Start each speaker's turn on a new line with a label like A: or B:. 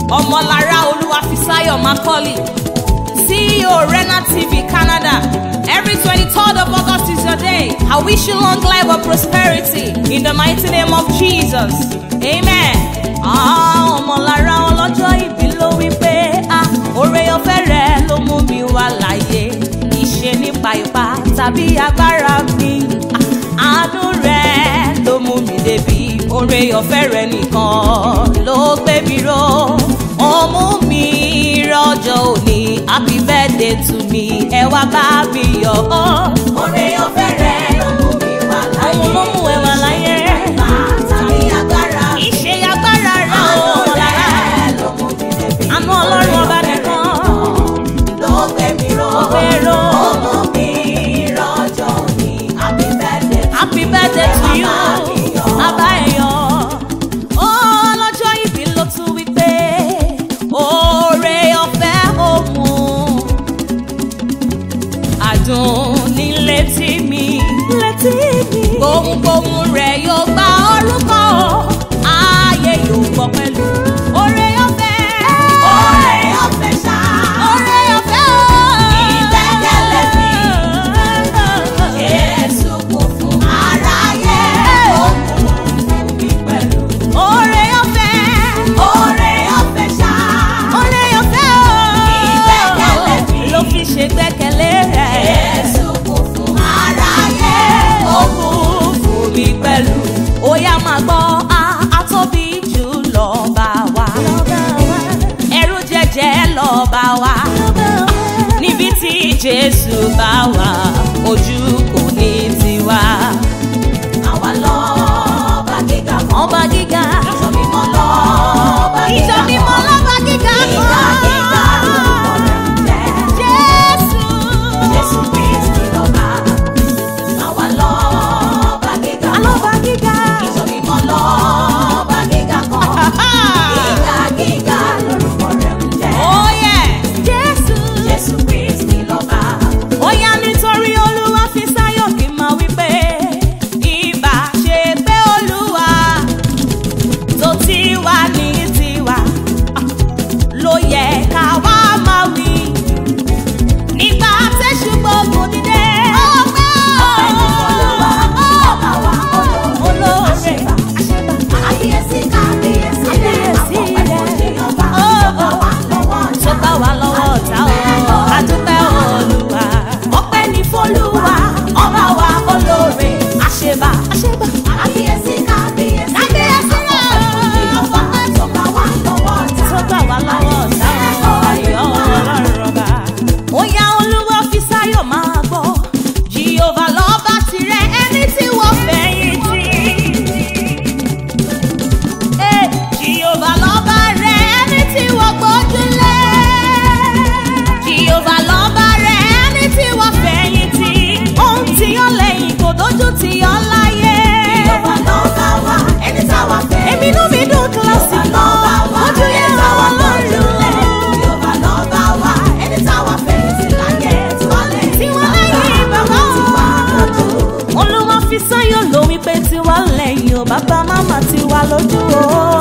A: ọmọlára olúwàfísáyọ̀ macaulay ceo rena tv canada every twenty-third of august is your day i wish you long life and prosperity in the mighty name of jesus amen. Ah, ọmọlára ọlọ́jọ́ ìbí ló wí pé ah, oore ọ̀fẹ́ rẹ ló mú mi wá láyé ìṣe nípa ipá tàbí agbára mi Ah, àánú rẹ ló mú mi débi oore ọ̀fẹ́ rẹ nìkan ló gbé mi ró ó mú mi rọ́jọ́ òní happy birthday to me ẹ wá bá mi yọ̀ ọ́.
B: Oore ọ̀fẹ́ rẹ̀ ló mú mi wà láyé.
A: Òun ló mú ẹ wá láyé.
B: Ìgbà tàbí agbára.
A: ìṣe agbára rẹ
B: Àánú
A: ò lára
B: rẹ̀ ló mú mi débi.
A: àánú ọlọ́run ọba nìkan
B: Ló gbé mi ró.
A: Ó gbé ró.
B: Ó mú mi rọ́jọ́ òní. Happy birthday to
A: happy birthday to you abayo ọlọ́jọ́ ìbí ló tún wí pé oore ọ̀fẹ́ òun àdùn ní létí mi létí mi gbohùngbohùn rẹ̀ yóò gba orúkọ ayé yóò gbọ́ pẹ̀lú oore ọ̀fẹ́
B: Oore ọ̀fẹ́ ṣá.
A: oore ọ̀fẹ́ o
B: Ìgbẹ́kẹ̀lé mi. Jésù kú fún aráyé. Ó kú fún mi pẹ̀lú.
A: oore ọ̀fẹ́
B: Oore ọ̀fẹ́ ṣá.
A: oore ọ̀fẹ́ o
B: Ìgbẹ́kẹ̀lé mi.
A: ló fi ṣe gbẹ́kẹ̀lé rẹ̀.
B: Jésù kú fún aráyé. Ó kú
A: fún mi pẹ̀lú. ó yá máa gbọ́ a atóbi jù lọ bá wa. ẹrú jẹjẹ lọ bá wa. níbi tí jésù bá wà ojú kò ní tiwa.
B: àwa lọ́ba gíga kan.
A: ọba gíga
B: Ìjọ mímọ́ lọ́ba gíga
A: ìjọ
B: kan.
A: mímọ́ lọ́ba gíga
B: Gíga gíga lórúkọ rẹ̀ ń jẹ́.
A: jésù.
B: Jésù Kristi lọ́ba. Àwa lọ́ba gíga kan.
A: alọ́ba gíga.
B: Ìjọ mímọ́ lọ́ba gíga kan. Gíga gíga lórúkọ rẹ̀ ń jẹ́.
A: oh yeah jésù.
B: Jésù Kristi lọ́ba.
A: ó yá nítorí olúwa fi sáyọ̀ kí n máa wí pé ìbá ṣe pé olúwa tó ti wà ní tiwa ló yẹ ká wá máa wí nígbà tẹ́sù gbogbo dídé ọpẹ́
B: Ọpẹ́ ní Olúwa, ọba wa olóore.
A: olóore
B: Àṣẹ̀bà.
A: àṣẹ̀bà
B: Àbíyèsí kábíyèsí rẹ̀.
A: Kábíyèsí
B: Àpọ̀pẹ́
A: rẹ̀.
B: fún Jèhófà.
A: Ó,
B: Tó bá wà lọ́wọ́
A: tó
B: ọ̀tá.
A: bá wà lọ́wọ́ ọ̀tá o àdúpẹ́ olúwa ọpẹ́ ní fọlúwa ọba wa olóore àṣẹ̀bà àṣẹ̀bà.
B: Àbíyèsí kábíyèsí rẹ̀.
A: Kábíyèsí rẹ̀.
B: Àpọ̀pẹ́ fún Jèhófà. Tó bá wà lọ́wọ́ ọ̀tá.
A: tó gbà wá lọ́wọ́ ọ̀tá ayọ̀ ọlọ́run ọba. ó yá olúwa fi sáyọ̀ máa gbọ́ jehova lọ́ba tirẹ̀ ẹni tí wọ́n fẹ̀yìn tì. Eh, jehova lọ́ba rẹ̀ ẹni tí wọ́n gbójúlé. jehova lọ́ba rẹ̀ ẹni tí wọ́n fẹ̀yìn tì. ohun tí ó lẹ́yìn kò dójú tì ọ́ láyé.
B: Jèhófà lọ́ba wa, ẹni táwa fẹ́.
A: èmi inú mi dùn kíláàsì
B: Jèhófà lọ́ba wa,
A: ojú
B: ẹni
A: yẹn
B: táwa
A: wọ́n
B: gbójúlé.
A: lọ́rùn.
B: Jèhófà lọ́ba wa, ẹni táwa fẹ̀yìntì láyé. Tiwa lẹ́yìn
A: Tiwa lẹ́yìn bàbá.
B: tiwa lójú.
A: olúwa fi sáyọ̀ ló wípé tiwa lẹ́yìn o bàbá màmá tiwa lójú o.